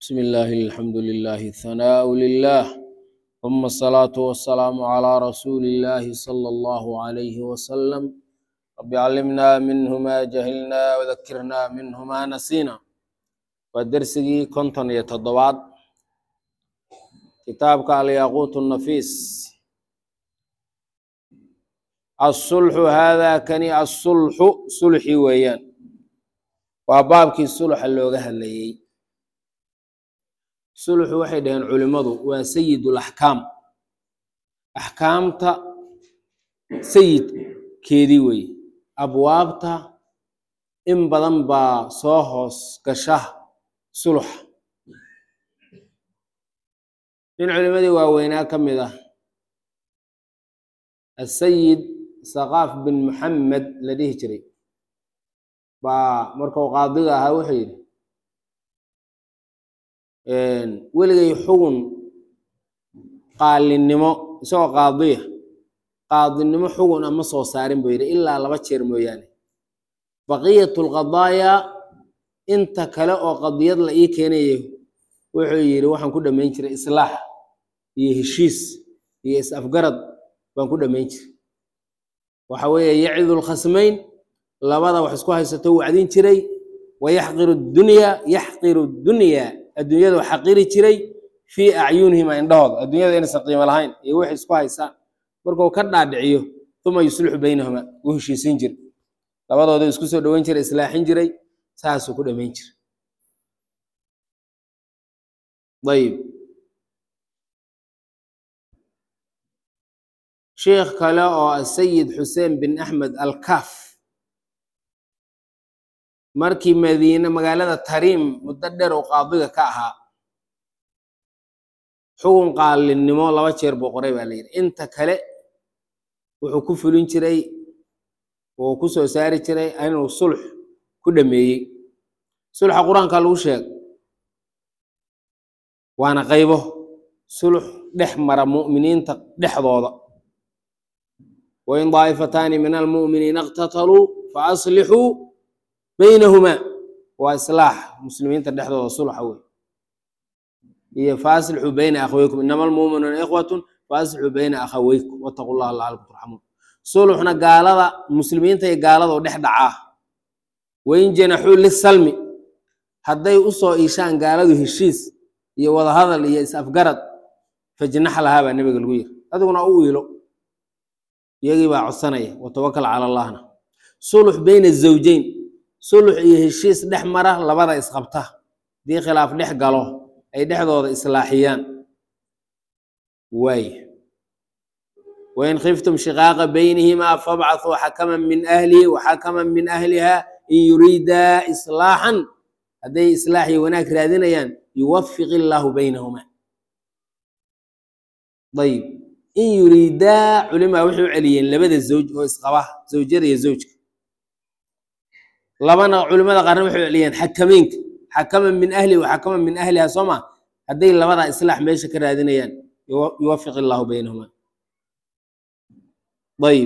بسم الله الحمد لله الثناء لله ثم الصلاة والسلام على رسول الله صلى الله عليه وسلم رب علمنا منه ما جهلنا وذكرنا منه ما نسينا ودرسي كنتن يتضبعد كتابك الياقوت النفيس الصلح هذا كني الصلح صلحي ويان وبابك الصلح اللي هليي sulxu waxay dhaheen culimmadu waa sayidul axkaam axkaamta sayidkeedii weeye abwaabta in badan baa soo hoos gasha sulxa nin culimmadii waaweynaa ka mid ah asayid saqaaf bin muxamed la dhihi jiray baa markuu qaadiga ahaa wuxuu yidhi weligay xugun qaalinimo isagoo qaadiya qaadinimo xugun ama soo saarin buu yidhi ilaa laba jeer mooyaane baqiyatu lqadaaya inta kale oo qadiyad la ii keenayo wuxuu yidhi waxaan ku dhammayn jiray islaax iyo heshiis iyo is-afgarad baan ku dhammayn jiray waxa weeye yacidu lkhasmayn labada wax isku haysato wacdin jiray wayaxqiru dunya yaxqiru dunya adduunyada u xaqiri jiray fii acyunihima indhahooda adduunyada inaysan qiimo lahayn iyo waxay isku haysaan markuu ka dhaadhiciyo uma yuslixu baynahuma u heshiisin jira labadooda isku soo dhoweyn jiray islaaxin jiray saasuu ku dhamayn jira ayib sheikh kale oo asayid xuseen bin axmed alkaf markii madiine magaalada tariim muddo dheer uu qaadiga ka ahaa xugun qaalinimo laba jeer buu qoray baa la yidhi inta kale wuxuu ku fulin jiray uu ku soo saari jiray inuu sulx ku dhameeyey sulxa qur-aanka lagu sheeg waana qaybo sulx dhex mara mu'miniinta dhexdooda wain daa'ifataani min almu'miniina iqtataluu fa aslixuu baynahumaa waa islaax muslimiinta dhexdooda sulxa wey iyo faaslixuu bayna akhaweykum inama almuuminuuna ikhwatun faaslixuu bayna akhaweykum wataqu llaha lacalakum turxamuun sulxna gaalada muslimiinta iyo gaalada oo dhex dhacaa wain janaxuu lisalmi hadday usoo iishaan gaaladu heshiis iyo wadahadal iyo is-afgarad fajnax lahaa baa nebiga lagu yiri adiguna u iilo iyagii baa codsanaya watawakal cala allahna sulx bayna zawjeyn sulux iyo heshiis dhex mara labada isqabta haddii khilaaf dhex galo ay dhexdooda islaaxiyaan waay wain khiftum shiqaaqa baynihimaa fabcathuu xakaman min ahlihi waxakaman min ahliha in yuriidaa islaaxan hadday islaax iyo wanaag raadinayaan yuwafiq illaahu baynahumaa ayib in yuriidaa culimaa waxay u celiyeen labada zawj oo isqaba zawjada iyo zawjka labana culimada qaarna waxay celiyeen xakameynka xakaman min ahli wa xakaman min ahliha soo ma hadday labadaa islaax meesha ka raadinayaan yuwafiq illaahu baynahuma ayib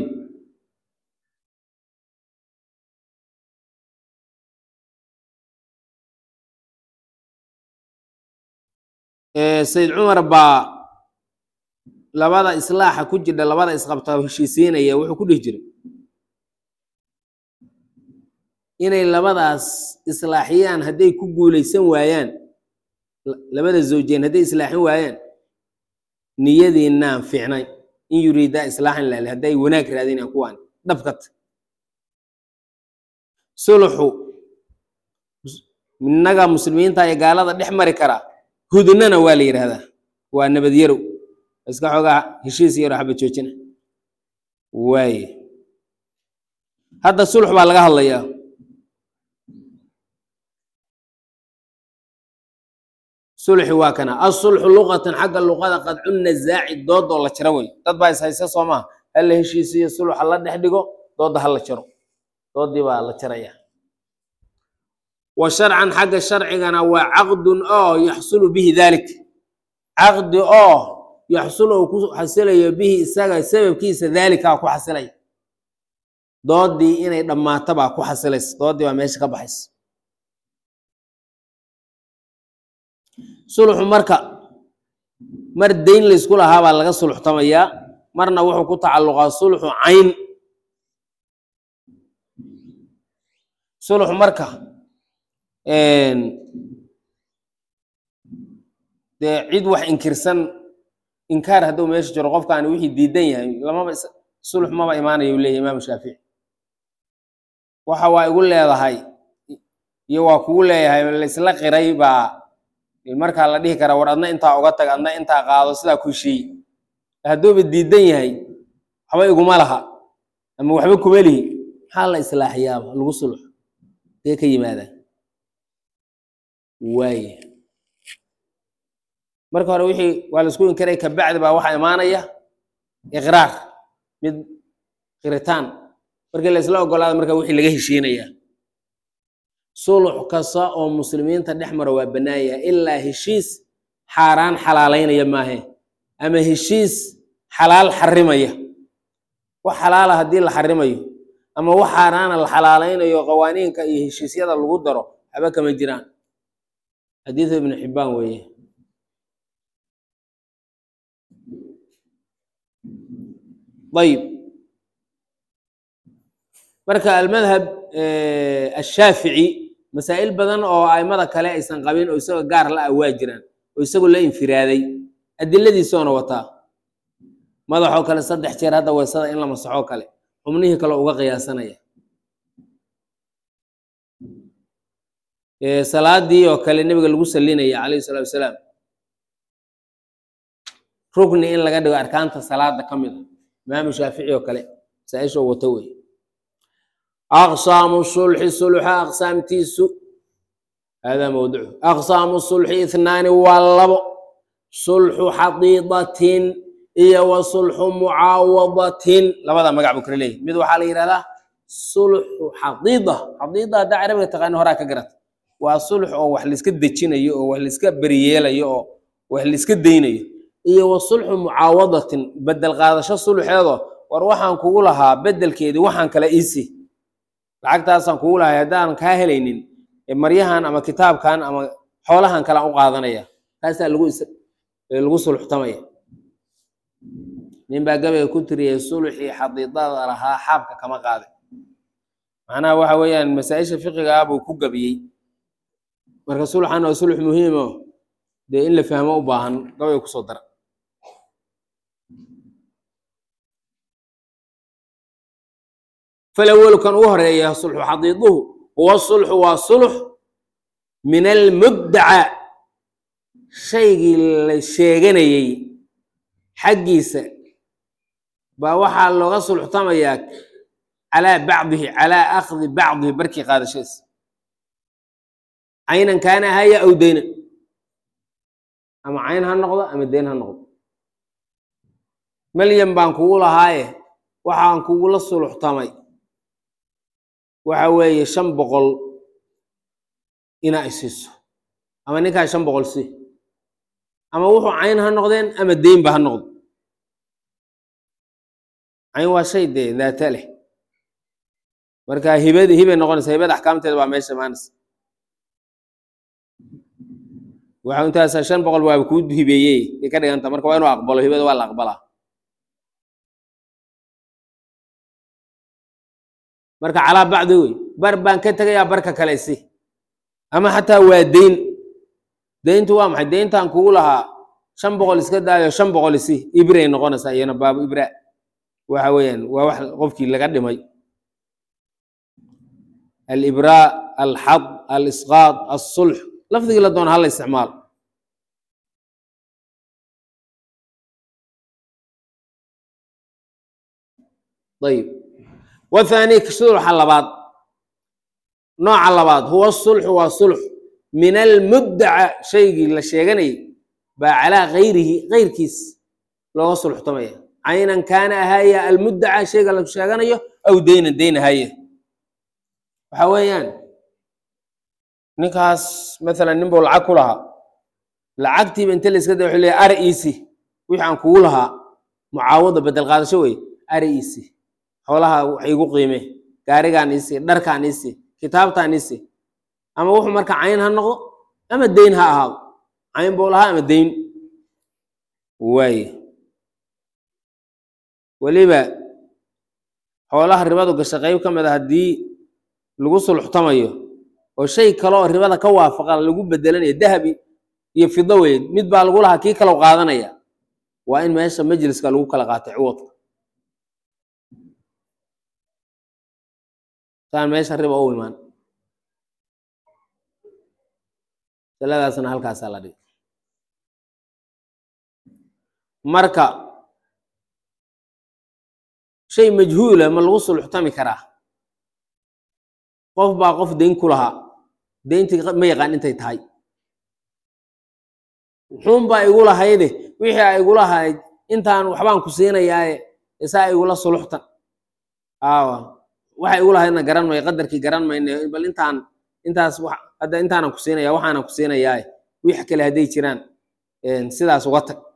sayid cumar baa labada islaaxa ku jidha labada isqabta heshiisiinaya wuxuu ku dhihi jiray inay labadaas islaaxiyaan hadday ku guulaysan waayaan labada zawjeen hadday islaaxin waayaan niyadiinaan fiicnay in yuriidaa islaaxan laali hadday wanaag raadinayaan kuwaan dhabkata sulxu innaga muslimiinta iyo gaalada dhex mari karaa hudnana waa la yidhaahdaa waa nabadyarow iska xoogaa heshiis yaro xaba joojina waaye hadda sulx baa laga hadlayaa sulxi waa kana asulxu luqatan xagga luqada qadcu nazaaci doodoo la jaro wey dad baa is haysa soo maha hala heshiisiyo sulxa la dhex dhigo doodda ha la jaro doodii baa la jaraya wa sharcan xagga sharcigana waa caqdun oo yaxsulu bihi dalik caqdi oo yaxsulu uu ku xasilayo bihi isaga sababkiisa daalikaa ku xasilaya doodii inay dhammaato baa ku xasilaysa doodii baa meesha ka baxaysa sulxu marka mar dayn laysku lahaa baa laga sulxtamayaa marna wuxuu ku tacalluqaa sulxu cayn sulxu marka dee cid wax inkirsan inkaar hadduu meesha jiro qofkaani wixii diidan yahay lamaba sulx maba imaanayo u leeyahy imaamu shaafici waxa waa igu leedahay iyo waa kugu leeyahay laysla qiray baa markaa la dhihi karaa war adna intaa uga tag adna intaa qaado sidaa ku heshiiye hadduuba diidan yahay waxba iguma laha ama waxba kuma lihi maxaa la islaaxiyaaba lagu sulx dee ka yimaadaan waaye marka hore wixii waa laisku inkaray kabacdi baa waxaa imaanaya iqraar mid qiritaan markii la isla ogolaada marka wixii laga heshiinaya sulux kasta oo muslimiinta dhex mara waa bannaan yahay ilaa heshiis xaaraan xalaalaynaya maahe ama heshiis xalaal xarimaya wax xalaala haddii la xarimayo ama wax xaaraana la xalaalaynayo qawaaniinka iyo heshiisyada lagu daro haba kama jiraan xadiidu ibnu xibbaan weeye ayib marka almadhab ashaafici masaa'il badan oo aimada kale aysan qabin oo isagoo gaar la ah waa jiraan oo isagoo la infiraaday adiladiisoona wataa madaxoo kale saddex jeer hadda weysada in la masaxoo kale xubnihii kale uga qiyaasanaya salaadii oo kale nebiga lagu salinaya calayhi salaatu wasalaam rukni in laga dhigo arkaanta salaada ka mid a imaamu shaafici oo kale masaaisha oo wato wey aqsaamu sulxi sulxa aqsaamtiisu hada mawducu aqsaamu sulxi ithnaani waa labo sulxu xadiidatin iyo wa sulxu mucaawadatin labada magac buu kala leeyahy mid waxaa la yidhahdaa sulxu xadiida xadiida haddaa carabiga taqaani horaa ka garata waa sulx oo wax laiska dejinayo oo wax laiska beriyeelayo oo wax laiska daynayo iyo wa sulxu mucaawadatin bedel qaadasho sulxeedo war waxaan kugu lahaa bedelkeedii waxaan kale iisi lacagtaasaan kugu lahay haddaan kaa helaynin maryahan ama kitaabkan ama xoolahan kalean u qaadanaya taasaa lagu lagu sulxtamaya nin baa gabayga ku tiriyay sulxii xadiidada lahaa xaabka kama qaade macnaha waxa weeyaan masaa-isha fiqiga ah buu ku gabiyey marka sulxan waa sulx muhiimo dee in la fahmo u baahan gabayga kusoo dara falawalu kan ugu horeeya sulxu xadiiduhu huwa sulxu waa sulx min almuddaca shaygii la sheeganayey xaggiisa baa waxaa looga sulxtamayaa calaa bacdihi calaa akhdi bacdihi barkii qaadashadiisa caynan kaana ahaya aw deynan ama cayn ha noqdo ama deyn ha noqdo malyan baan kugu lahaaye waxaan kugula sulxtamay waxa weeye shan boqol inaa isiiso ama ninkaa shan boqol si ama wuxuu cayn ha noqdeen ama deynba ha noqdo cayn waa shay dee daata leh marka hibad hibay noqonaysa hibada axkaamteeda waa meesha imaanaysa waxa intaasa shan boqol waaba kuu hibeeyey ay ka dhiganta marka waa inuu aqbalo hibada waa la aqbalaa marka calaa bacdi wey bar baan ka tegayaa barka kale si ama xataa waa deyn deyntu waa maxay deyntan kugu lahaa shan boqol iska daayo shan boqol isi ibray noqonaysaa iyana baabu ibra waxa weeyaan waa wax qofkii laga dhimay alibraa alxad alisqaad alsulx lafdigii la doona hala isticmaalo ayib wathani sulxa labaad nooca labaad huwa sulxu waa sulx min almuddaca shaygii la sheeganayay baa calaa gayrihi gayrkiis looga sulxtamaya caynan kaana ahaya almuddaca shayga la sheeganayo aw deynan deyn ahaya waxa weeyaan ninkaas maalan nin buu lacag ku lahaa lacagtiiba inta la iska da wuxuu leeyahy ari iisi wixii aan kugu lahaa mucaawada bedel qaadasho wey ari iisi xoolaha wax igu qiime gaarigaan iisi dharkaan iisi kitaabtaan iisi ama wuxuu marka cayn ha noqdo ama deyn ha ahaado cayn buu lahaa ama dayn waaye weliba xoolaha ribadu gasha qayb ka mid a haddii lagu sulxtamayo oo shay kale oo ribada ka waafaqa lagu bedelanayo dahabi iyo fido weyn mid baa lagu lahaa kii kalau qaadanaya waa in meesha majliska lagu kala qaatay ciwadka saan meesha riba u imaan saladaasna halkaasaa la dhigay marka shay majhuula ma lagu sulxtami karaa qof baa qof dayn ku lahaa dayntii ma yaqaan intay tahay muxuun baa igu lahayde wixii a igu lahayd intaan waxbaan ku siinayaaye isaa igula suluxtan aawa waxa igu lahaydna garan mayo qadarkii garan mayne bal intaan intaas hadda intaanan ku siinaya waxaanan ku siinayaaye wix kale hadday jiraan sidaas uga tag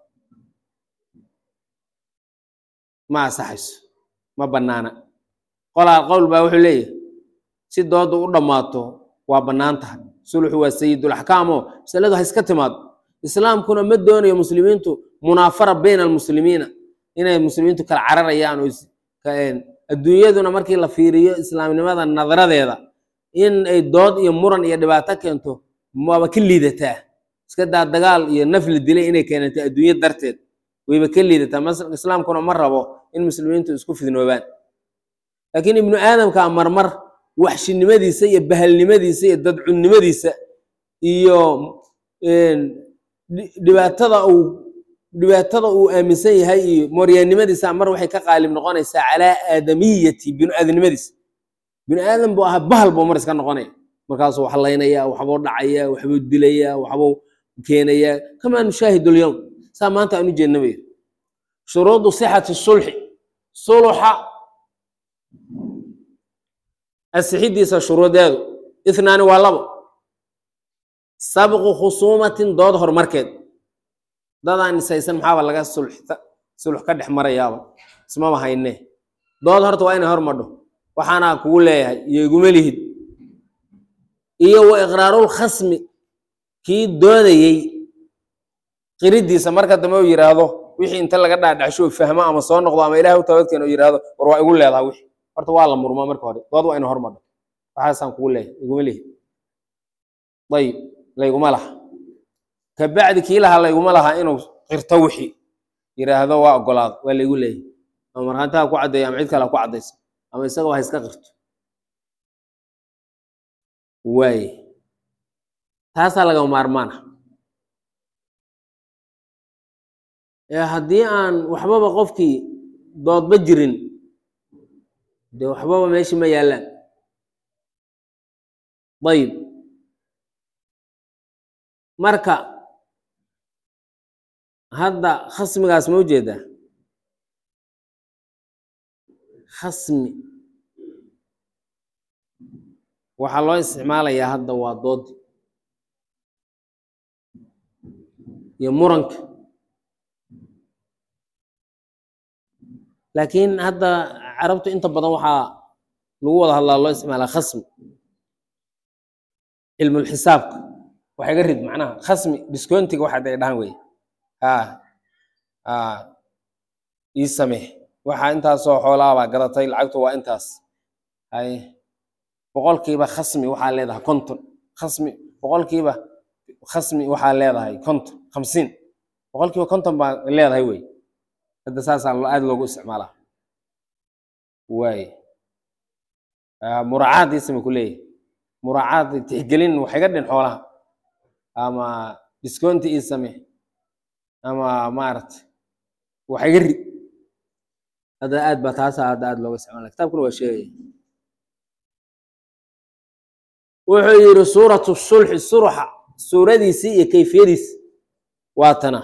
ma asaxayso ma bannaana qolaa qowl baa wuxuu leeyahay si dooda u dhammaato waa bannaan tahay sulxu waa sayidulaxkaamo masaladu ha iska timaado islaamkuna ma doonayo muslimiintu munaafara bayna almuslimiina inay muslimiintu kala cararayaan oo adduunyaduna markii la fiiriyo islaamnimada nadaradeeda in ay dood iyo muran iyo dhibaato keento waaba ka liidataa iska daa dagaal iyo nafli dilay inay keenato adduunya darteed wayba ka liidataa islaamkuna ma rabo in muslimiintu isku fidnoobaan laakiin ibnu aadamka marmar waxshinimadiisa iyo bahalnimadiisa iyo dadcunnimadiisa iyo dhibaatada uu dhibaatada uu aaminsan yahay iyo mooryaannimadiisa mar waxay ka qaalib noqonaysaa calaa aadamiyati binu aadamnimadiisa binu aadam buu ahaa bahal buu mar iska noqonaya markaasuu wax laynaya waxbuu dhacaya waxbuu dilaya waxbuu keenaya kamaa nushaahidu lyowm saa maanta aan u jeednamayo shuruudu sixati sulxi suluxa asixidiisa shuruudeedu ithnaani waa labo sabqu khusuumatin dood horumarkeed dadaan nisaysan maxaaba laga sulxta sulx ka dhex marayaaba ismaba hayne dood horta waa inay hormadho waxaanaa kugu leeyahay iyo iguma lihid iyo wa iqraarul khasmi kii doodayey qiridiisa marka dambe uu yidhaahdo wixii inta laga dhaadhacsho fahmo ama soo noqdo ama ilahay u tabadkeeno u yidhaahdo war waa igu leedaha wixii horta waa la murmaa marka hore dood waa ina hormadho waxaasaan kugu leeyahay iguma lihid ayib layguma laha kabacdi kii lahaa layguma laha inuu qirto wixii yidhaahdo waa ogolaado waa laygu leeyahay ama markhaanti ha ku caddeeyo ama cid kale ha ku caddayso ama isagaba ha iska qirto waaye taasaa lagama maarmaana ee haddii aan waxbaba qofkii doodba jirin dee waxbaba meeshii ma yaallaan ayib marka hadda khasmigaas ma ujeedaa khasmi waxaa loo isticmaalayaa hadda waa doodi iyo muranka laakiin hadda carabtu inta badan waxaa lagu wada hadlaa loo isticmaalaa khasmi cilmulxisaabka waxa iga rid macnaha khasmi discountiga waxa ay dhahan wey ha ha ii samee waxa intaasoo xoolaabaa gadatay lacagtu waa intaas hay boqolkiiba khasmi waxaa leedahay konton khasmi boqolkiiba khasmi waxaa leedahay konton khamsiin boqolkiiba konton baa leedahay wey hadda saasaa aada loogu isticmaalaa waay muraacaad ii same ku leeyahay muraacaad tixgelin wax iga dhin xoolaha ama discounti ii same ama maaragta wax iga rid hadda aad baa taasa hadda aad looga isticmaala kitabkuna waa sheegaya wuxuu yidhi suuratu sulxi surxa suuradiisii iyo kayfiyadiisi waa tana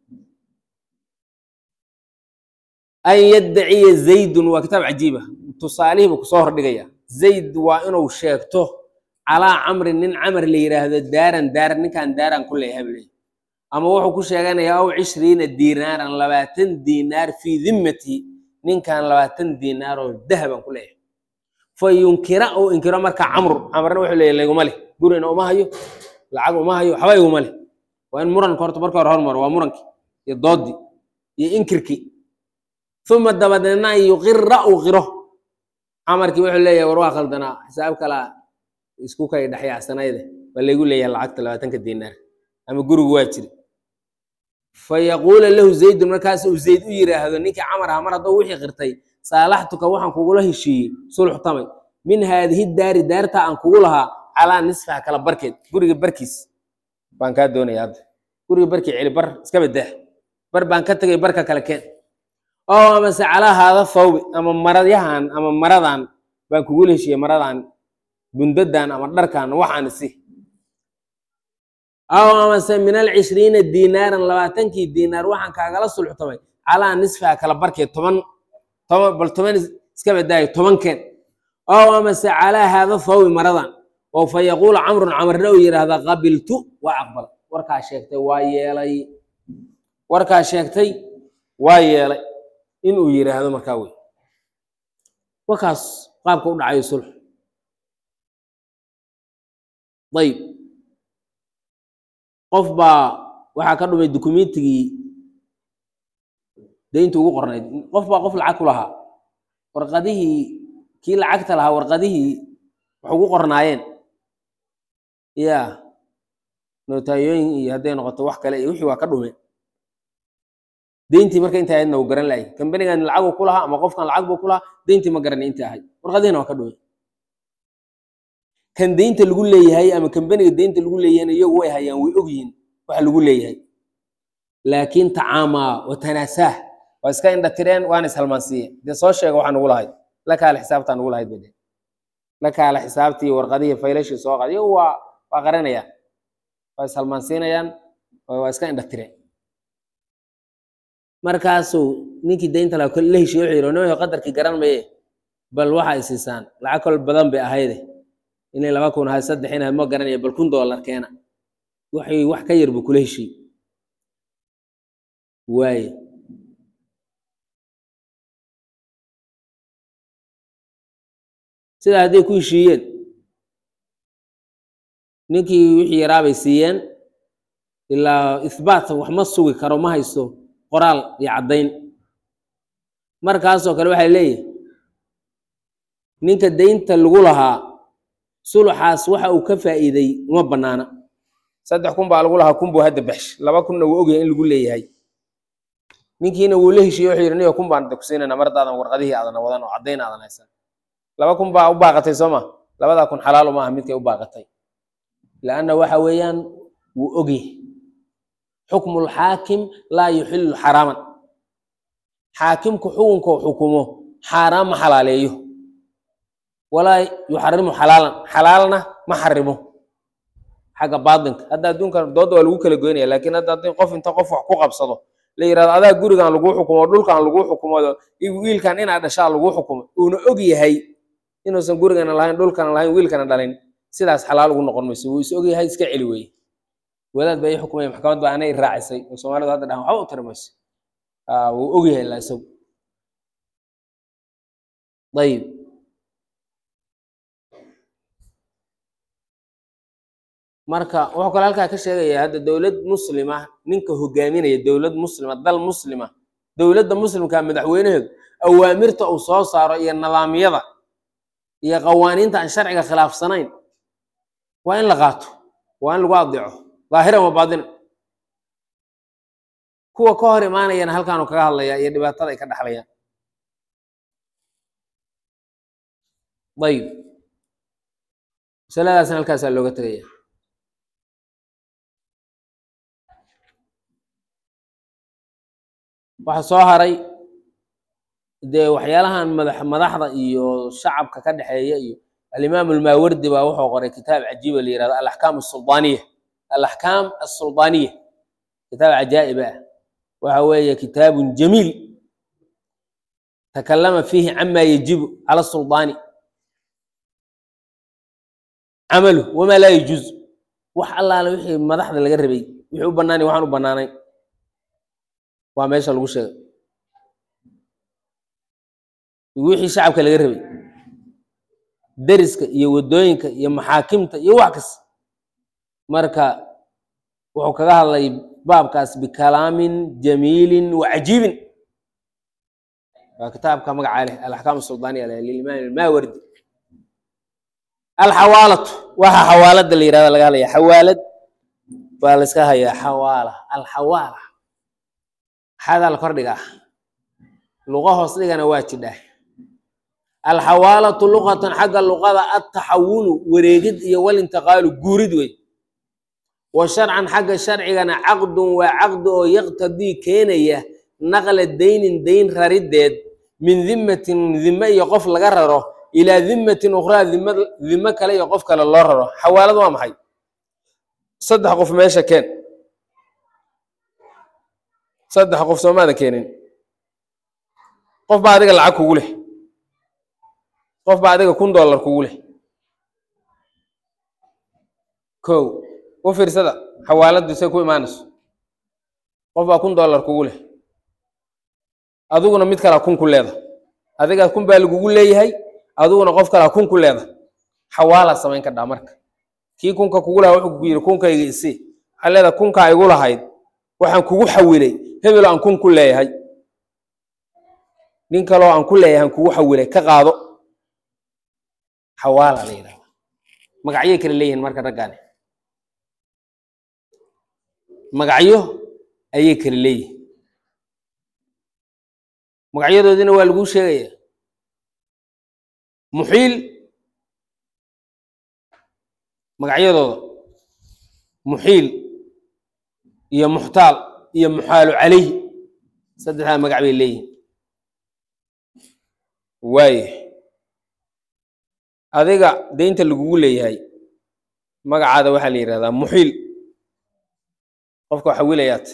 an yaddaciya zaydun waa kitaab cajiiba tusaalihiibu kusoo hordhigaya zayd waa inuu sheegto calaa camrin nin camar la yidhaahdo daaran daaran ninkan daaran ku leeyahay buu leeyahay ama wuxuu ku sheeganayaa aw cishriina diinaaran labaatan diinaar fii dimmati ninkan labaatan diinaar oo dahaban ku leeyahay fa yunkira uu inkiro marka camru camarna wuxuu leeyahy layguma leh gurina uma hayo lacag uma hayo waxba iguma leh waa in muranka horta marka hore hormaro waa murankii iyo doodii iyo inkirkii uma dabadeedna an yuqira uu qiro camarkii wuxuu leeyahay war waa khaldanaa xisaab kalaa isku kay dhexyaacsanayde waa laygu leeyahay lacagta labaatanka dinaar ama gurigu waa jiri fayaquula lahu zaydun markaas uu zayd u yiraahdo ninkii camar aha mar hadduu wixii qirtay saalaxtuka waxaan kugula heshiiyey sulux tamay min haadihi daari daarta aan kugu lahaa calaa nisfaha kala barkeed guriga barkiis baan kaa doonaya hadda guriga barkii celi bar iska badah bar baan ka tegay barka kale keen oo amase calaa haada thawbi ama maradyahan ama maradan baan kugula heshiiyey maradan bundadan ama dharkan waxaan isi aw amase min alcishriina dinaaran labaatankii dinaar waxaan kaagala sulxtamay calaa nisfiha kala barkeed toban toban bal toban iska badaayo tobankeen aw amase calaa haada thawbi maradan oo fa yaquulu camrun camarna uu yidhaahda qabiltu waa aqbal warkaa sheegtay waa yeelay warkaa sheegtay waa yeelay inuu yidhaahdo markaa wey warkaas qaabka u dhacayo sulx ayb qof baa waxaa ka dhumay dukumentigii daynta ugu qornayd qof baa qof lacag ku lahaa warqadihii kii lacagta lahaa warqadihii wax ugu qornaayeen ya notaayooyin iyo hadday noqoto wax kale iyo wixii waa ka dhumeen deyntii marka inta ahaydna uu garan lahay kambanigan lacaguu ku lahaa ama qofkan lacag buu ku lahaa deyntii ma garanay inta ahayd warqadihina waa ka dhumeen kan deynta lagu leeyahay ama kambaniga deynta lagu leeyahayna iyagu way hayaan way ogyihiin waxa lagu leeyahay laakiin tacaamaa wa tanaasaah waa iska indha tireen waana ishalmaansiiyeen dee soo sheega waxaa nugu lahayd la kaale xisaabtaa nugu lahayd bade la kaale xisaabtii warqadihii faylashii soo qaad iyagu waa waa qaranayaan waa ishalmaansiinayaan waa iska indha tireen markaasuu ninkii deynta la la heshiye wuxuu yidhi nimayo qadarkii garan maye bal waxa ay siisaan lacag kol badan bay ahayde inay laba kun ahay saddex inaad ma garanaya bal kun dollar keena waxay wax ka yar buu kula heshiy waaye sidaa hadday ku heshiiyeen ninkii wixii yaraa bay siiyeen ilaa ihbaat wax ma sugi karo ma haysto qoraal iyo caddayn markaasoo kale waxay leeyihi ninka deynta lagu lahaa suluxaas waxa uu ka faa'iiday uma bannaana saddex kun baa lagu lahaa kun buu hadda baxsh laba kunna wuu ogyahay in lagu leeyahay ninkiina wuu la heshiiyey wuxuu yidhi niyo kun baan ku siinayna mardaadan warqadihii aadan wadan oo caddayn aadan haysan laba kun baa u baaqatay soo ma labadaa kun xalaal uma aha midkay u baaqatay laanna waxa weeyaan wuu ogyahay xukmu lxaakim laa yuxillu xaraaman xaakimku xukunkoo xukumo xaaraan ma xalaaleeyo walaa yuxarimu xalaalan xalaalna ma xarimo xagga baatinka hadda adduunkan dooda waa lagu kala goynaya lakin hadda haddii qof inta qof wax ku qabsado la yirahdo adaa gurigan lagu xukumo dhulkan lagu xukumo wiilkan inaa dhashaa lagu xukumo uuna og yahay inuusan gurigana lahayn dhulkana lahayn wiilkana dhalin sidaas xalaal ugu noqon mayso wuu is og yahay iska celi weye wadaad baa ii xukumaya maxkamad baa anay raacisay oo soomaalidu hadda dhahan waxba u tiri mayso wuu og yahay la isagu ayib marka wuxuu kale halkaa ka sheegaya hadda dowlad muslima ninka hogaaminaya dowlad muslima dal muslima dowladda muslimka madaxweynaheedu awaamirta uu soo saaro iyo nidaamyada iyo qawaaniinta aan sharciga khilaafsanayn waa in la qaato waa in lagu adeeco dhaahiran wa baatinan kuwa ka hor imaanayana halkaanu kaga hadlaya iyo dhibaatada ay ka dhaxlayaan ayib masaladaasna halkaasaa looga tegaya waxa soo haray dee waxyaalahan madax madaxda iyo shacabka ka dhexeeya iyo alimaam almaawardi baa wuxuu qoray kitaab cajiiba la yihahdo alaxkaam asuldaaniya alaxkaam asuldaaniya kitaab cajaa'ib ah waxa weeye kitaabun jamiil takalama fiihi cama yajibu cala suldaani camalu wamaa laa yajuuz wax allaale wixii madaxda laga rabay wixii u banaanay waxaan u banaanayn waa meesha lagu sheegay wixii shacabka laga rabay deriska iyo waddooyinka iyo maxaakimta iyo wax kasta marka wuxuu kaga hadlay baabkaas bikalaamin jamiilin wa cajiibin waa kitaabka magaca leh alaxkaam suldaaniya leh lilimaam almaawardi alxawaalatu waxa xawaalada la yirahda laga hadlaya xawaalad baa la iska hayaa xawaala alxawaala xadaa la kordhiga ah luqa hoos dhigana waa jidhaa alxawaalatu luqatan xagga luqada altaxawulu wareegid iyo walintiqaalu guurid wey wa sharcan xagga sharcigana caqdun waa caqdi oo yaqtadii keenaya naqla daynin dayn rarideed min dimatin dime iyo qof laga raro ilaa dimatin ukhraa dim dime kale iyo qof kale loo raro xawaalad waa maxay saddex qof meesha keen saddex qof soomaada keenin qof baa adiga lacag kugu leh qof baa adiga kun dollar kugu leh kow u fiirsada xawaaladdu say ku imaanayso qof baa kun dollar kugu leh adiguna mid kalaa kun ku leeda adiga kun baa lagugu leeyahay adiguna qof kalaa kun ku leeda xawaalaa samayn kadhaa marka kii kunka kugu lahaa wuxuu kugu yidhi kunkayga isi waxaa leedahay kunkaa igu lahayd waxaan kugu xawilay hebelo aan kun ku leeyahay nin kaloo aan ku leeyahay aan kugu xawilay ka qaado xawaala la yidhahda magacyay kala leeyihiin marka raggaani magacyo ayay kala leeyihin magacyadoodina waa laguu sheegaya muxiil magacyadooda muxiil iyo muxtaal iyo muxaalu calayhi saddexdaa magac bay leeyihin waaye adiga deynta lagugu leeyahay magacaada waxaa la yidhahdaa muxiil qofka waxa wilayaat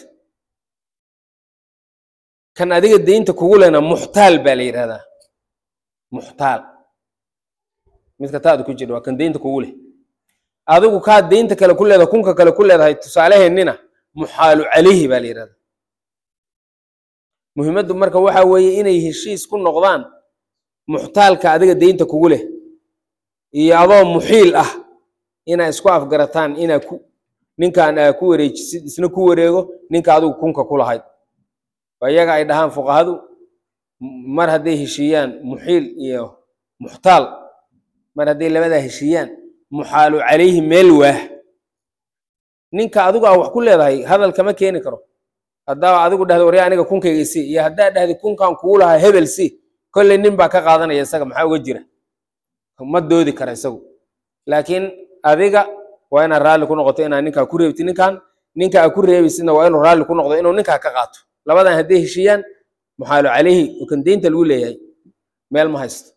kan adiga deynta kugu lena muxtaal baa la yidhahdaa muxtaal midka taada ku jira waa kan deynta kugu leh adigu kaa deynta kale ku leedahay kunka kale ku leedahay tusaaleheennina muxaalu calayhi baa la yidhahdaa muhiimaddu marka waxa weeye inay heshiis ku noqdaan muxtaalka adiga deynta kugu leh iyo adoo muxiil ah inaa isku afgarataan inaa ku ninkan aa ku wareejisid isna ku wareego ninka adigu kunka ku lahayd waa iyaga ay dhahaan fuqahadu mar hadday heshiiyaan muxiil iyo muxtaal mar hadday labadaa heshiiyaan muxaalu calayhi meel waah ninka adigu aa wax ku leedahay hadal kama keeni karo haddaa adigu dhahda warya aniga kunkayga si iyo haddaa dhahda kunkan kugu lahaa hebel si kolley nin baa ka qaadanaya isaga maxaa uga jira ma doodi kara isagu laakiin adiga waa inaad raalli ku noqoto inaad ninkaa ku reebti ninkan ninka aa ku reebaysidna waa inuu raalli ku noqdo inuu ninkaa ka qaato labadan hadday heshiiyaan muxaalu calayhi oo kan deynta lagu leeyahay meel ma haysto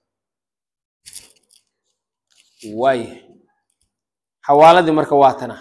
waaya xawaaladii marka waa tana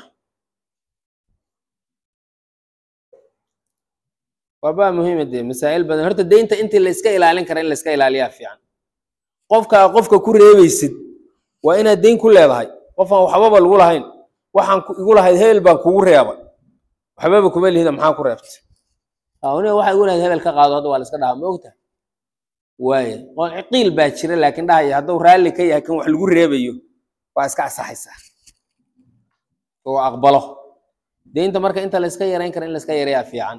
waa baa muhiima dee masaa'il badan horta deynta intii la iska ilaalin kara in la iska ilaaliyaa fiican qofkaa qofka ku reebaysid waa inaad deyn ku leedahay qofaan waxbaba lagu lahayn waxaan igu lahayd hebel baan kugu reebay waxbaba kuma lihida maxaa ku reebtay aniga waxa igu lahayd hebel ka qaado hadda waa la iska dhahaa ma ogtahay waaya qiil baa jira laakiin dhahaya hadduu raalli ka yahay kan wax lagu reebayo waa iska asaxaysaa oo aqbalo deynta marka inta la iska yarayn kara in la iska yareeyaa fiican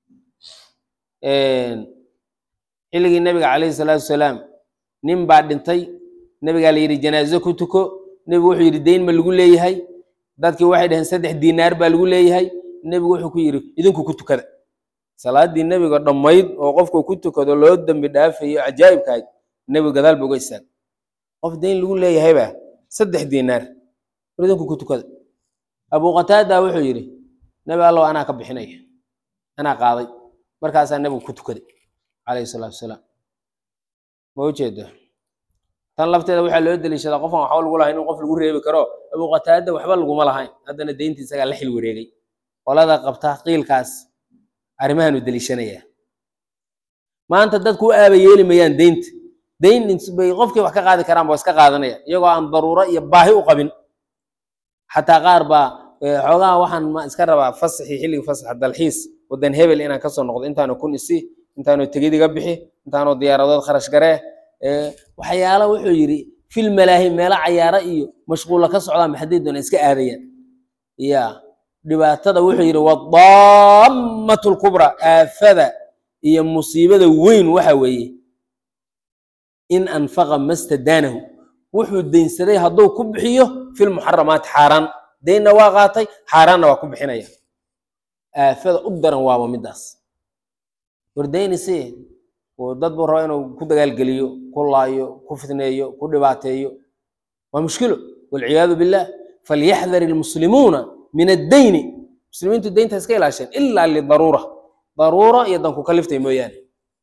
xilligii nabiga calayhi salaatu wasalaam nin baa dhintay nabigaa la yidhi janaazo ku tuko nebigu wuxuu yidhi deyn ma lagu leeyahay dadkii waxay dhaheen saddex diinaar baa lagu leeyahay nebigu wuxuu ku yidhi idinku ku tukada salaadii nebiga dhammayd oo qofku ku tukado loo dembi dhaafayo cajaa'ibkahayd nebigu gadaal ba uga istaag qof deyn lagu leeyahayba saddex diinaar war idinku ku tukada abu qataada wuxuu yidhi nebi allow anaa ka bixinaya anaa qaaday markaasaa nebigu ku tukaday calayhi salaatu wasalaam ma ujeeda tan lafteeda waxaa loo deliishadaa qofaan waxba lagu lahayn in qof lagu reebi karo abu qataada waxba laguma lahayn haddana deynta isagaa la xil wareegay qolada qabta qiilkaas arrimahaanu deliishanayaa maanta dadku u aaba yeeli mayaan deynta deyn bay qofkii wax ka qaadi karaan ba iska qaadanaya iyagoo aan daruuro iyo baahi u qabin xataa qaar baa xoogaha waxaan ma iska rabaa fasaxii xilligii fasaxa dalxiis wadan hebel inaan kasoo noqdo intaanu kun isi intaanu tegid iga bixi intaanu diyaaradood kharash garee waxyaala wuxuu yidhi fil malaahi meelo cayaaro iyo mashquulla ka socdaan maxaday doona iska aadayaan ya dhibaatada wuxuu yidhi wadaamatu lkubraa aafada iyo musiibada weyn waxa weeye in anfaqa mastadaanahu wuxuu deynsaday hadduu ku bixiyo filmuxaramaati xaaraan deynna waa qaatay xaaraanna waa ku bixinaya aafada u daran waaba midaas wardaynisi oo dad buu raba inuu ku dagaalgeliyo ku laayo ku fitneeyo ku dhibaateeyo waa mushkilo walciyaadu billah falyaxdar ilmuslimuuna min addayni muslimiintu deynta iska ilaasheen ilaa lidaruura daruuro iyo danku kaliftay mooyaane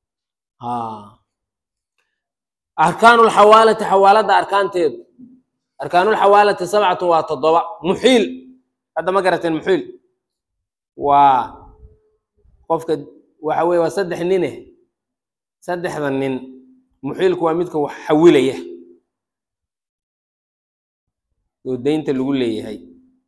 arkaanu lxawaalati xawaalada arkaanteedu arkaanulxawaalati sabcatun waa toddoba muxiil hadda ma garateen muxiil waa qofka waxa weye waa saddex nine saddexda nin muxiilku waa midka wax xawilaya oo deynta lagu leeyahay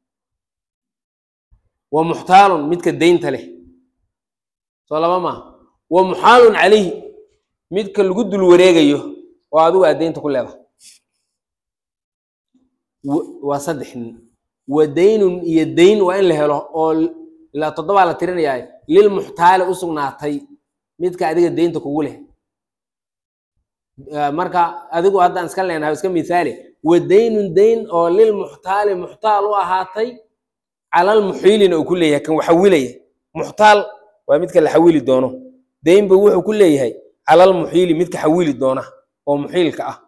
wa muxtaalun midka deynta leh soo laba maaha wa muxaalun calayhi midka lagu dul wareegayo oo adigu aad deynta ku leedahay waa saddex nin wa daynun iyo dayn waa in la helo oo ilaa toddobaa la tirinayaa lilmuxtaali u sugnaatay midka adiga deynta kugu leh marka adigu haddaan iska leenahay iska mithaali wa daynun dayn oo lilmuxtaali muxtaal u ahaatay calal muxiilina uu ku leeyahay kan waxawilaya muxtaal waa midka la xawili doono daynba wuxuu ku leeyahay calal muxiili midka xawili doona oo muxiilka ah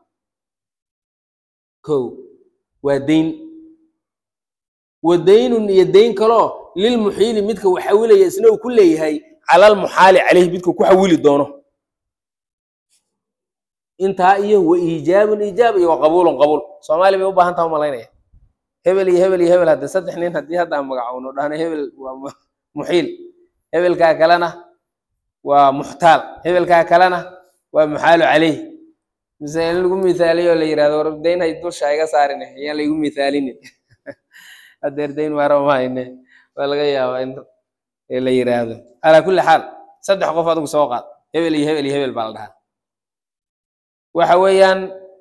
ko waa dayn wa daynun iyo dayn kaloo lilmuxiili midka wax xawilaya isna uu ku leeyahay calal muxaali caleyhi midka ku xawili doono intaa iyo wa iijaabun iijaab iyo wa qabuulun qabuul soomaaliya bay u baahan taha umalaynaya hebel iyo hebel iyo hebel hadde saddex nin haddii hadda aan magacowno dhahno hebel waa muxiil hebelkaa kalena waa muxtaal hebelkaa kalena waa muxaalu caleyh mise in lagu mithaaliyo oo la yirahdo war dayn hay dusha iga saarine ayaan laygu mithaalinin hadeer dayn maaraba ma hayne waa laga yaabaa in la yiraahdo calaa kulli xaal saddex qof adigu soo qaad hebel iyo hebel iyo hebel baa la dhahaa waxa weeyaan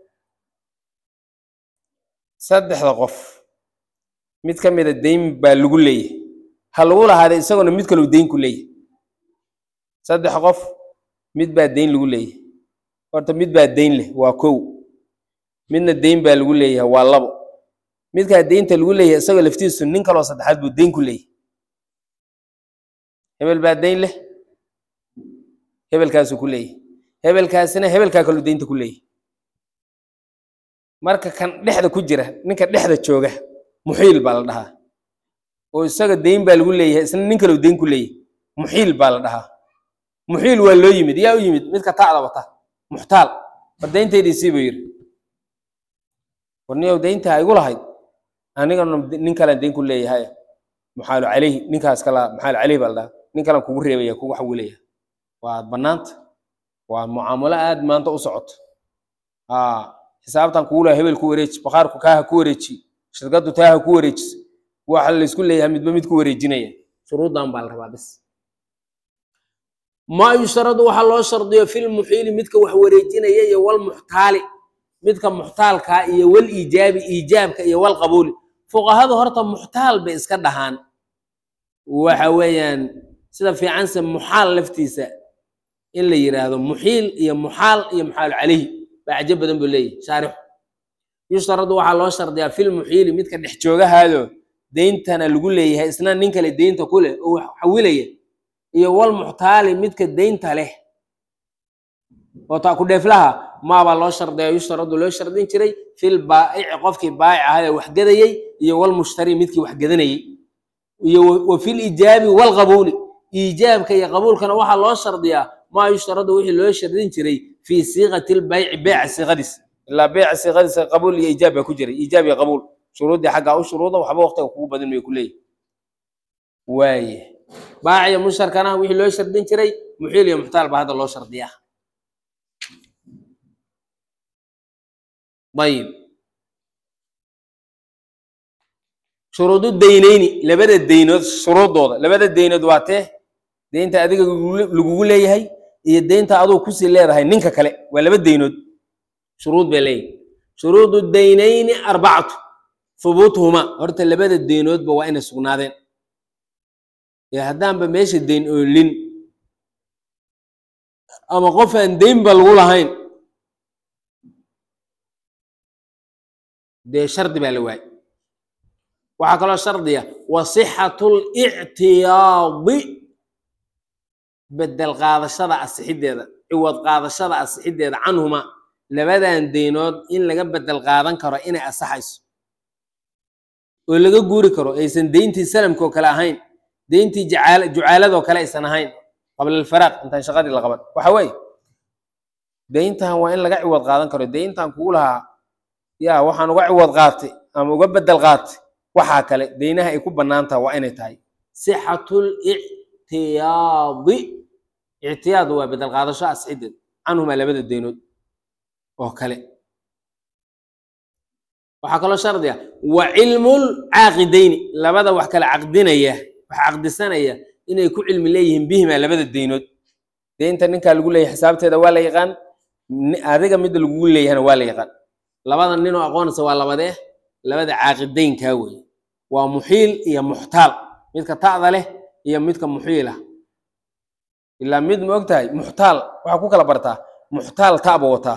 saddexda qof mid ka mida dayn baa lagu leeyahay ha lagu lahaada isaguna mid kaleu dayn ku leeyahay saddex qof mid baa dayn lagu leeyahay horta mid baa dayn leh waa kow midna dayn baa lagu leeyahay waa labo midkaa daynta lagu leeyahay isagoo laftiisu nin kaloo saddexaad buu dayn ku leeyahay hebel baa dayn leh hebelkaasuu ku leeyahay hebelkaasina hebelkaa kaluu daynta ku leeyahay marka kan dhexda ku jira ninka dhexda jooga muxiil baa la dhahaa oo isaga dayn baa lagu leeyahay isna nin kaleu dayn ku leeyahay muxiil baa la dhahaa muxiil waa loo yimid yaa u yimid midka ta'da wata muxtaal war dayntaydii buu yidhi war niyow dayntaa igu lahayd anigana nin kalan dayn ku leeyahay muxaalu caleyhi ninkaas kala muxaalu caleyhi baa la dhahaa nin kalan kugu reebaya kugu xawilaya waa bannaanta waa mucaamalo aad maanta u socoto xisaabtan kugu leeyahay hebel ku wareeji bakhaarku kaaha ku wareeji shirkaddu taaha ku wareejis waxa laysku leeyahay midba mid ku wareejinaya shuruuddan baa la rabaa bis maa yushradu waxaa loo shardiyo filmuxiili midka wax wareejinaya iyo walmuxtaali midka muxtaalkaa iyo wal iijaabi iijaabka iyo wal qabuuli fuqahadu horta muxtaal bay iska dhahaan waxa weeyaan sida fiicanse muxaal laftiisa in la yiraahdo muxiil iyo muxaal iyo muxaalu caleyhi baa cajo badan buu leeyahy shaarixu yushtaradu waxaa loo shardiyaa filmuxiili midka dhex joogahaado deyntana lagu leeyahay isna nin kale deynta ku leh oo wax xawilaya iyo wal muxtaali midka deynta leh oo taa ku dheeflaha maabaa loo shardiya yushtaradu loo shardin jiray fil baa'ici qofkii baa'ic ahaa ee wax gadayey iyo wal mushtari midkii wax gadanayey iyo wa fil ijaabi wal qabuuli iijaabka iyo qabuulkana waxaa loo shardiyaa maa yushtaradu wixii loo shardin jiray fii siiqati lbayci beeca siiqadiis ilaa beeca siiqadiisa qabuul iyo iijaab baa ku jiray iijaab iyo qabuul shuruuddii xaggaa u shuruuda waxba waqtiga kugu badin may ku leeyihi waaye baaciya musharkana wixii loo shardin jiray muxiil iyo muxtaal baa hadda loo shardiyaa ayib shuruudu daynayni labada deynood shuruuddooda labada deynood waa tee deynta adiga lagugu leeyahay iyo deynta aduu kusii leedahay ninka kale waa laba deynood shuruud bay leeyahay shuruudu daynayni arbacatu hubuutuhuma horta labada deynoodba waa inay sugnaadeen ee haddaanba meesha dayn oolin ama qof aan daynba lagu lahayn dee shardi baa la waayey waxaa kaloo shardiya wa sixatu lictiyaadi bedel qaadashada asixiddeeda ciwad qaadashada asixiddeeda canhuma labadan deynood in laga bedel qaadan karo inay asaxayso oo laga guuri karo aysan deyntii salamka oo kale ahayn deyntii jacaal jucaaladoo kale aysan ahayn qabla alfaraaq intaan shaqadii la qaban waxa weeye deyntan waa in laga ciwad qaadan karo deyntan kugu lahaa yaa waxaan uga ciwad qaatay ama uga bedel qaatay waxaa kale deynaha ay ku bannaan taha waa inay tahay sixatul ictiyaadi ictiyaad waa bedel qaadasho asxideed canhumaa labada deynood oo kale waxaa kaloo shardiga wa cilmul caaqidayni labada wax kale caqdinaya wax caqdisanaya inay ku cilmi leeyihiin bihimaa labada deynood deynta ninkaa lagu leeyahay xisaabteeda waa la yaqaan ni- adiga midda lagugu leeyahana waa la yaqaan labada ninoo aqoonaysa waa labadee labada caaqidaynkaa weeye waa muxiil iyo muxtaal midka ta'da leh iyo midka muxiila ilaa mid ma og tahay muxtaal waxaa ku kala bartaa muxtaal ta'ba wataa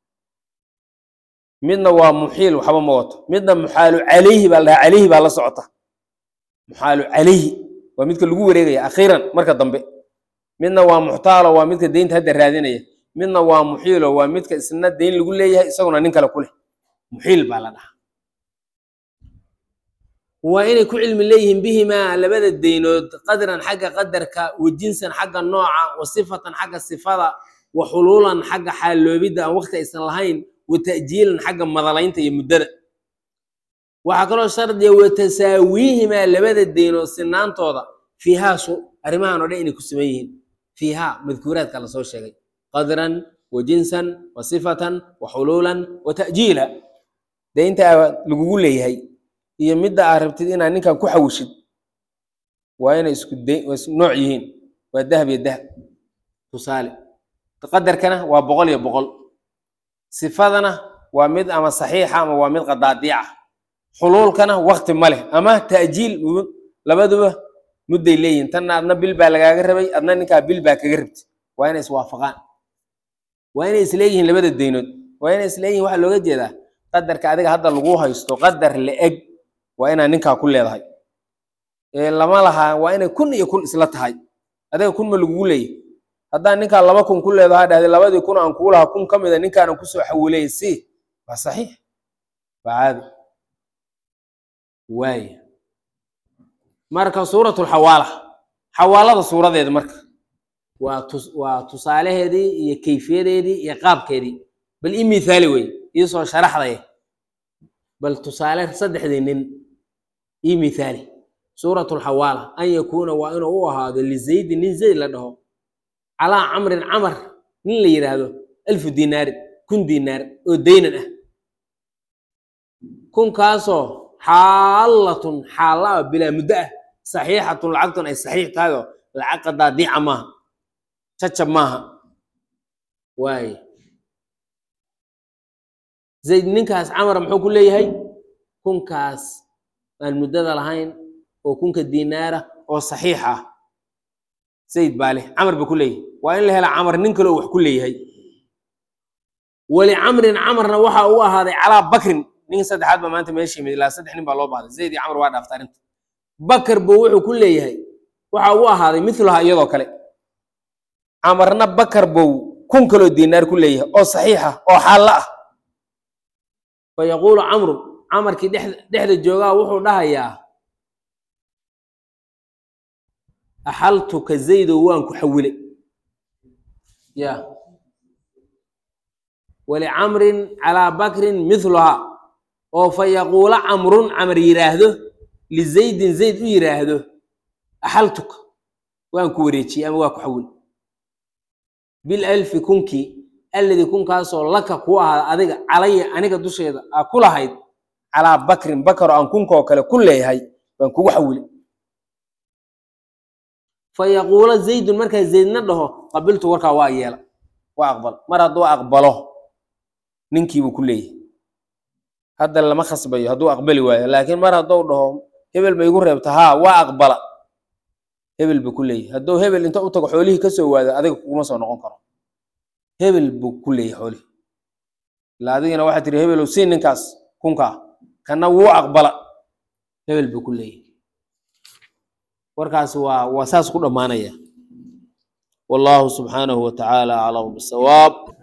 midna waa muxiil waxba ma wato midna muxaalu calayhi baa la dhahaa calayhi baa la socota muxaalu calayhi waa midka lagu wareegaya akhiiran marka dambe midna waa muxtaalo waa midka deynta hadda raadinaya midna waa muxiilo waa midka isna deyn lagu leeyahay isaguna nin kale ku leh muxiil baa la dhahaa waa inay ku cilmi leeyihiin bihimaa labada deynood qadran xagga qadarka wa jinsan xagga nooca wa sifatan xagga sifada wa xuluulan xagga xaalloobidda aan waqti aysan lahayn wa ta'jiilan xagga madalaynta iyo muddada waxaa kaloo shardiya wa tasaawiihimaa labada deynood sinaantooda fiihaa su arrimahan oo dhan inay ku siman yihiin fiihaa madkuuraadka lasoo sheegay qadran wa jinsan wa sifatan wa xuluulan wa ta'jiila deynta lagugu leeyahay iyo midda aad rabtid inaad ninkan ku xawishid waa inay isku de waa isku nooc yihiin waa dahab iyo dahab tusaale qadarkana waa boqol iyo boqol sifadana waa mid ama saxiixa ama waa mid qadaadiica xuluulkana wakti ma leh ama ta'jiil mu- labaduba mudday leeyihin tanna adna bil baa lagaaga rabay adna ninkaa bil baa kaga rabti waa inay iswaafaqaan waa inay isleeyihiin labada deynood waa inay isleeyihin waxaa looga jeedaa qadarka adiga hadda lagu haysto qadar la-eg waa inaa ninkaa ku leedahay ee lama lahaa waa inay kun iyo kun isla tahay adiga kun ma lagugu leeyahy haddaan ninkaa laba kun ku leedahaa dhahday labadii kun aan kugu lahaa kun ka mida ninkaanan kusoo xawilay si waa saxiix waa caadi waaya marka suuratul xawaala xawaalada suuradeeda marka waa tus waa tusaalaheedii iyo kayfiyadeedii iyo qaabkeedii bal ii mithaali wey iisoo sharaxdaya bal tusaale saddexdii nin ii mithaali suuratul xawaala an yakuuna waa inuu u ahaado lizaydi nin zayd la dhaho calaa camrin camar nin la yidhaahdo alfu dinaarin kun dinaar oo daynan ah kunkaasoo xaalatun xaalla ah bilaa muddo ah saxiixatun lacagtun ay saxiix tahay oo lacag qadaadiica maaha jajab maaha waaye zayd ninkaas camar muxuu ku leeyahay kunkaas aan muddada lahayn oo kunka dinaara oo saxiix ah zayd baa leh camar ba ku leeyahay waa in la hela camar nin kale oo wax ku leeyahay walicamrin camarna waxa uu ahaaday calaa bakrin nin saddexaad ba maanta meesha yimid ilaa saddex nin baa loo baahday zayd iyo camar waa dhaaftay arrinta bakar buu wuxuu ku leeyahay waxa uu ahaaday milaha iyadoo kale camarna bakar buu kun kaloo dinaar ku leeyahay oo saxiixa oo xaallo ah fa yaquulu camru camarkii dhex- dhexda joogaa wuxuu dhahayaa axaltuka zaydow waan ku xawilay ya walicamrin calaa bakrin miluhaa oo fa yaquula camrun camar yidhaahdo lizaydin zayd u yidhaahdo axaltuka waan ku wareejiyey ama waa ku xawil bilalfi kunkii alladii kunkaasoo laka ku ahaada adiga calaya aniga dusheeda aa ku lahayd calaa bakrin bakar oo aan kunkaoo kale ku leeyahay baan kugu xawilay fa yaquula zaydun markaa zaydna dhaho qabiltu warkaa waa yeela waa aqbal mar hadduu aqbalo ninkiibuu ku leeyahay hadda lama khasbayo hadduu aqbali waayo laakiin mar hadduu dhaho hebel ma igu reebta haa waa aqbala hebel buu ku leeyahay hadduu hebel inta u tago xoolihii ka soo waado adiga kuguma soo noqon karo hebel buu ku leeyahay xoolihii ila adigina waxaa tiri hebelow sii ninkaas kunkaa kana wuu aqbala hebel buu ku leeyahay warkaas waa waa saas ku dhammaanaya wallahu subxaanahu wa tacaala aclamu bisawaab